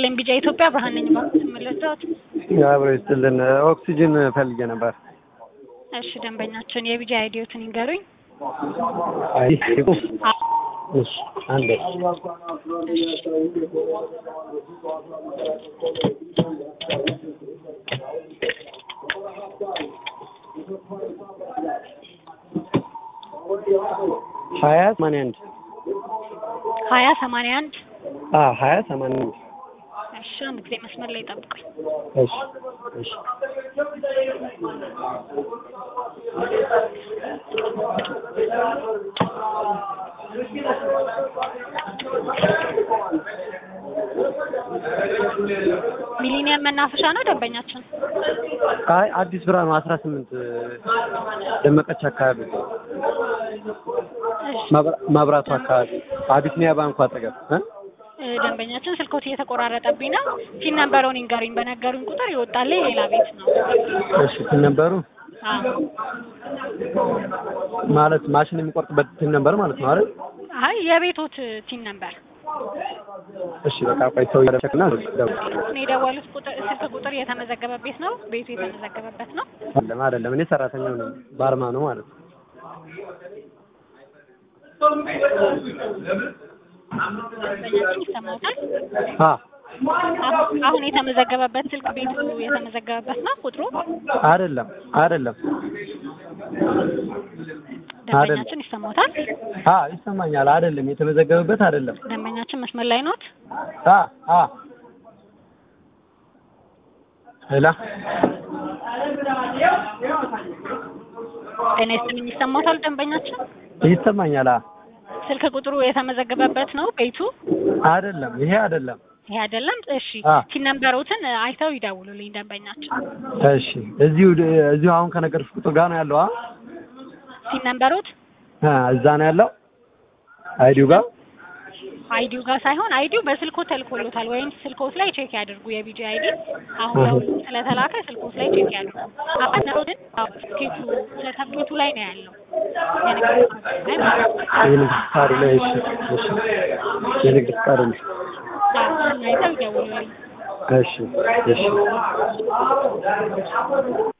ይስጥልኝ ቢጫ ኢትዮጵያ ብርሃን ነኝ። ባንክ መለስዳት አብሮ ይስጥልን። ኦክሲጅን ፈልጌ ነበር። እሺ ደንበኛችን የቢጃ አይዲዮትን ይንገሩኝ። አይ እሺ አንዴ ሀያ ሰማንያ አንድ ሀያ ሰማንያ አንድ አዎ ሀያ ሰማንያ አንድ እሺ አንድ ጊዜ መስመር ላይ ጠብቁኝ። እሺ እሺ ሚሊኒየም መናፈሻ ነው ደንበኛችን። አይ አዲስ ብርሃን ነው አስራ ስምንት ደመቀች አካባቢ እሺ ማብራ- ማብራቱ አካባቢ አቢሲኒያ ባንኩ አጠገብ እ እ፣ ደንበኛችን ስልኮት እየተቆራረጠብኝ ነው። ፊን ነምበሩን ይንገሩኝ። በነገሩኝ ቁጥር ይወጣልኝ ሌላ ቤት ነው። እሺ ትን ነበሩ አዎ ማለት ማሽን የሚቆርጥበት ትን ነበር ማለት ነው አይደል? አይ የቤቶት ቲን ነምበር እሺ በቃ ቆይ ሰው ያደረክና እኔ የደወሉት ቁጥር ስልክ ቁጥር የተመዘገበ ቤት ነው። ቤቱ የተመዘገበበት ነው። አይደለም አይደለም እኔ ሰራተኛው ነኝ ባርማ ነው ማለት ነው። ደንበኛችን ይሰማታል። አ አሁን- አሁን የተመዘገበበት ስልክ ቤቱ የተመዘገበበት ነው ቁጥሩ። አይደለም አይደለም ደንበኛችን ይሰማታል። አ ይሰማኛል። አይደለም የተመዘገበበት አይደለም። ደንበኛችን መስመር ላይ ኖት። አ አ ሄላ ጤና ይስጥልኝ። ይሰማታል ደንበኛችን። ይሰማኛል። አ ስልክ ቁጥሩ የተመዘገበበት ነው ቤቱ። አይደለም ይሄ አይደለም። ይሄ አይደለም። እሺ አ ቲን ነምበሮትን አይተው ይደውሉልኝ ደንበኛችን። እሺ እዚሁ እዚሁ አሁን ከነገርሽ ቁጥር ጋር ነው ያለው። አ ቲን ነምበሮት አ እዛ ነው ያለው አይዲው ጋር አይዲው ጋር ሳይሆን አይዲው በስልኮት ተልኮሎታል ወይም ስልኮት ላይ ቼክ ያድርጉ። የቢጂ አይዲ አሁን ለሁሉም ስለተላከ ስልኮት ላይ ቼክ ያድርጉ። አሁን ነው ግን ትኬቱ ስለታኬቱ ላይ ነው ያለው የንግድ ፍቃዱ ላይ ማለት ነው። የንግድ ፍቃዱ ላይ እሺ እሺ የንግድ ፍቃዱ ላይ አዎ፣ እሱን አይተው ይደውሉልኝ። እሺ እሺ